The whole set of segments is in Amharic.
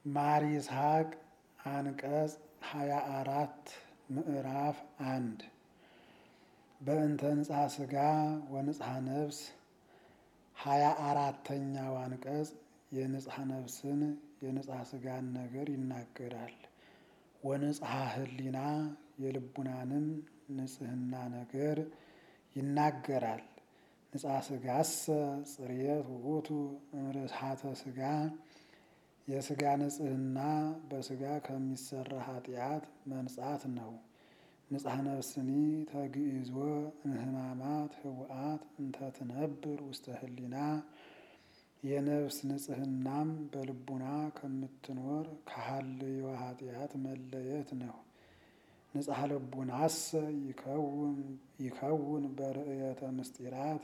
ማር ይስሐቅ አንቀጽ ሃያ አራት ምዕራፍ አንድ በእንተ ንጽሐ ሥጋ ወንጽሐ ነፍስ ሃያ አራተኛው አንቀጽ የንጽሐ ነፍስን የንጽሐ ሥጋን ነገር ይናገራል። ወንጽሐ ሕሊና የልቡናንም ንጽህና ነገር ይናገራል። ንጽሐ ሥጋሰ ጽርየት ውእቱ እምርትሐተ ሥጋ የሥጋ ንጽህና በሥጋ ከሚሰራ ኃጢአት መንጻት ነው። ንጽሐ ነፍስኒ ተግኢዞ እምህማማት ህውአት እንተ ትነብር ውስተ ህሊና የነፍስ ንጽህናም በልቡና ከምትኖር ከሀልዮ ኃጢአት መለየት ነው። ንጽሐ ልቡናሰ ይከውን በርእየተ ምስጢራት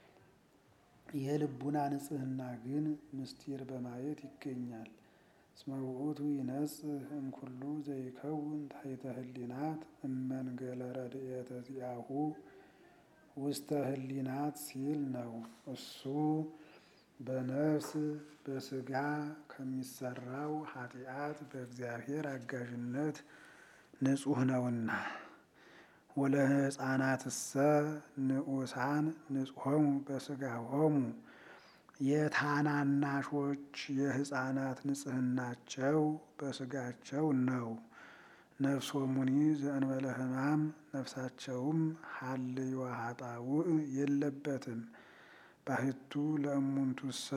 የልቡና ንጽህና ግን ምስጢር በማየት ይገኛል። እስመ ውእቱ ይነጽህ እምኩሉ ዘይከውን ታሕተ ህሊናት እመንገለ ረድኤተ ዚአሁ ውስተ ህሊናት ሲል ነው። እሱ በነፍስ በሥጋ ከሚሰራው ኃጢአት በእግዚአብሔር አጋዥነት ንጹሕ ነውና። ወለሕፃናትሰ ንዑሳን ንጽሖሙ በሥጋሆሙ የታናናሾች የሕፃናት ንጽህናቸው በሥጋቸው ነው። ነፍሶሙኒ ዘእንበለ ሕማም ነፍሳቸውም ሀልዮ ኃጣውእ የለበትም። ባሕቱ ለእሙንቱሰ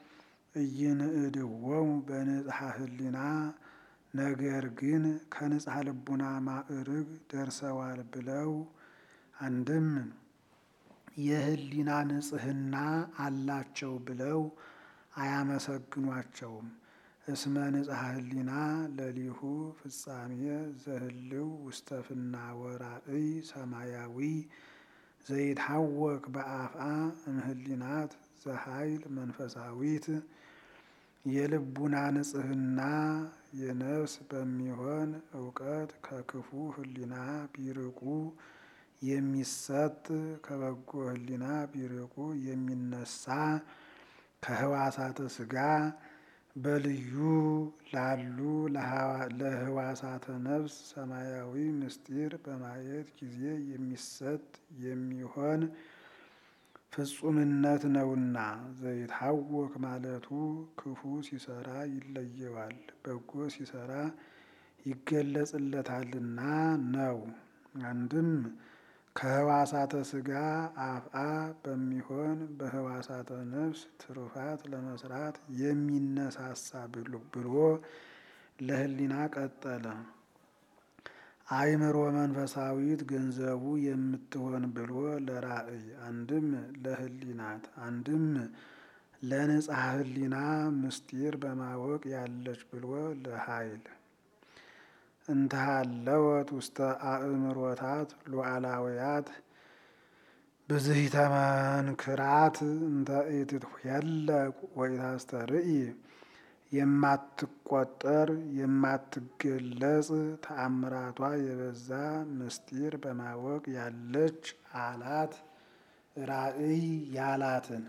ኢይንእድዎሙ በንጽሐ ህሊና ነገር ግን ከንጽሐ ልቡና ማዕርግ ደርሰዋል ብለው አንድም የህሊና ንጽህና አላቸው ብለው አያመሰግኗቸውም። እስመ ንጽሐ ህሊና ለሊሁ ፍጻሜ ዘህልው ውስተ ፍናወ ራእይ ሰማያዊ ዘይታወክ በአፍአ እምህሊናት ዘኃይል መንፈሳዊት የልቡና ንጽህና የነፍስ በሚሆን እውቀት ከክፉ ህሊና ቢርቁ የሚሰጥ ከበጎ ህሊና ቢርቁ የሚነሳ ከህዋሳተ ሥጋ በልዩ ላሉ ለህዋሳተ ነፍስ ሰማያዊ ምስጢር በማየት ጊዜ የሚሰጥ የሚሆን ፍጹምነት ነውና። ዘይታወክ ማለቱ ክፉ ሲሰራ ይለየዋል፣ በጎ ሲሰራ ይገለጽለታልና ነው። አንድም ከህዋሳተ ሥጋ አፍአ በሚሆን በህዋሳተ ነፍስ ትሩፋት ለመስራት የሚነሳሳ ብሎ ለህሊና ቀጠለ። አእምሮ መንፈሳዊት ገንዘቡ የምትሆን ብሎ ለራእይ አንድም ለህሊናት አንድም ለንጽሐ ህሊና ምስጢር በማወቅ ያለች ብሎ ለኃይል እንተሃለወት ውስተ አእምሮታት ሉዓላውያት ብዝሂተ መንክራት እንተ ኢትትኄለቅ ወኢታስተርኢ የማትቆጠር የማትገለጽ ተአምራቷ የበዛ ምስጢር በማወቅ ያለች አላት። ራእይ ያላትን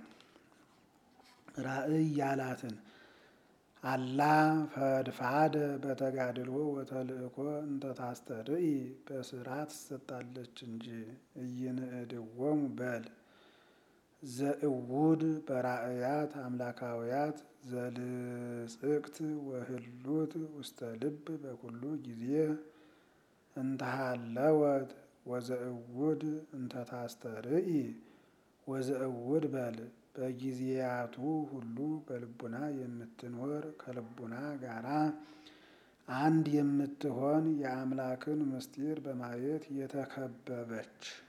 ራእይ ያላትን አላ ፈድፋደ በተጋድሎ ወተልእኮ እንተ ታስተርኢ በስራ ትሰጣለች እንጂ ኢይንእድዎሙ በል ዘእውድ በራእያት አምላካውያት ዘልጽቅት ወህሉት ውስተ ልብ በኩሉ ጊዜ እንተሃለወት ወዘእውድ እንተ ታስተርኢ ወዘእውድ በል በጊዜያቱ ሁሉ በልቡና የምትኖር ከልቡና ጋራ አንድ የምትሆን የአምላክን ምስጢር በማየት የተከበበች